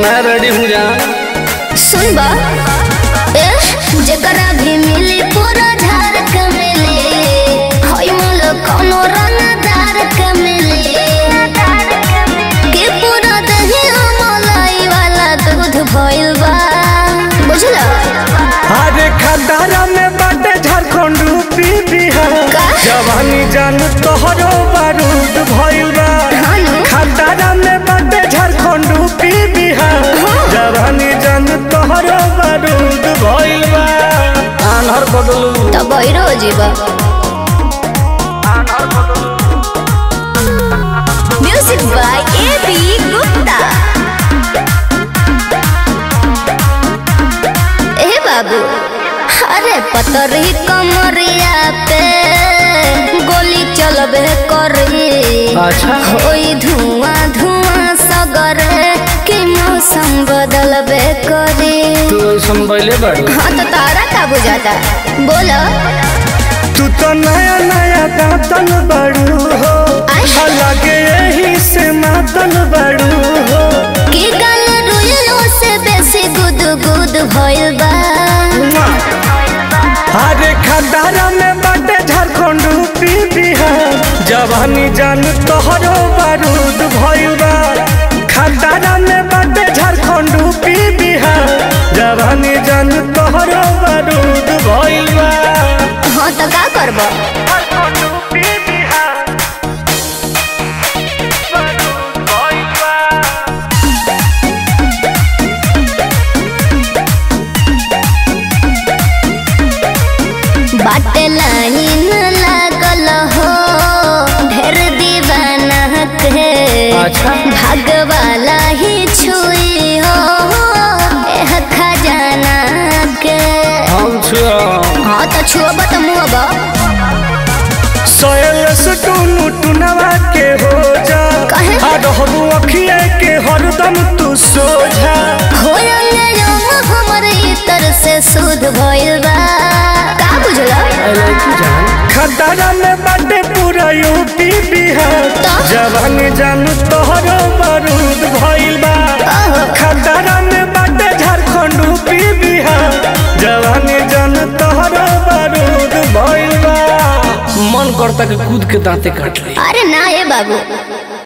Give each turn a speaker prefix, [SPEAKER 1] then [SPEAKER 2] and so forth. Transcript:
[SPEAKER 1] मैं रेडी हूँ जान
[SPEAKER 2] सुन बा ए जकरा भी मिली पूरा झार के मिली होई मोल कोनो रंगदार के मिली के पूरा दही मलाई वाला दूध भइल बा बुझला
[SPEAKER 3] अरे खदारा में बाटे झारखंड रूपी बिहार
[SPEAKER 2] का?
[SPEAKER 3] जवानी जान तोहरो बारूद भइल बा
[SPEAKER 2] हानु
[SPEAKER 3] खदारा में बाटे झारखंड रूपी बिहार जवानी जान तोहरो बारूद भइल बा
[SPEAKER 1] आनहर बदलू
[SPEAKER 2] त बहिरो जीवा music by A B Gupta ए बाबू अरे पतरी कमरिया पे गोली चलबे करी
[SPEAKER 1] अच्छा
[SPEAKER 2] होई धुआं धुआं सगरे कि मौसम बदलबे करी
[SPEAKER 1] तू ऐसन बैले बाड़ी
[SPEAKER 2] हाँ तो तारा का बुझाता बोलो
[SPEAKER 3] तू तो नया नया दातन बड़ू हो
[SPEAKER 2] आय।
[SPEAKER 3] लगे यही से मातन बड़ू हो
[SPEAKER 2] की गल रुइलो से बेसी गुद गुद भइल बा
[SPEAKER 3] अरे खदारा में बाटे झारखंड रूपी बिहार जवानी जान तोहरो बारूद भइल बा खदारा में बाटे झारखंड रूपी बिहार जवानी जान तोहरो बारूद भइल बा
[SPEAKER 2] हाँ तो का करबो
[SPEAKER 3] झारखंड रूपी बिहार बारूद भइल बा
[SPEAKER 2] बाटे लाइन लागल हो ढेर दीवाना के
[SPEAKER 1] अच्छा।
[SPEAKER 2] भागवाला ही छुई हो एह खजाना के
[SPEAKER 1] हम छुआ
[SPEAKER 2] हाँ तो छुअब तो मुअब
[SPEAKER 3] सोयल से टूनू टुनवा के हो जा
[SPEAKER 2] काहे?
[SPEAKER 3] आ रहबू अखिए के हरदम तू सोझा
[SPEAKER 2] होयल हमर इतर से शुद्ध भइल बा का बुझला
[SPEAKER 1] आई लाइक यू जान
[SPEAKER 3] खतरा में बाटे पूरा यूपी बिहार
[SPEAKER 2] तो?
[SPEAKER 3] जवानी जान तोहरो बारूद भइल बा
[SPEAKER 2] ओहो।
[SPEAKER 3] खतरा में बाटे झारखंड यूपी बिहार जवानी जान तोहरो बारूद भइल बा
[SPEAKER 1] मन करता कि कूद के दांते काट ली
[SPEAKER 2] अरे ना ये बाबू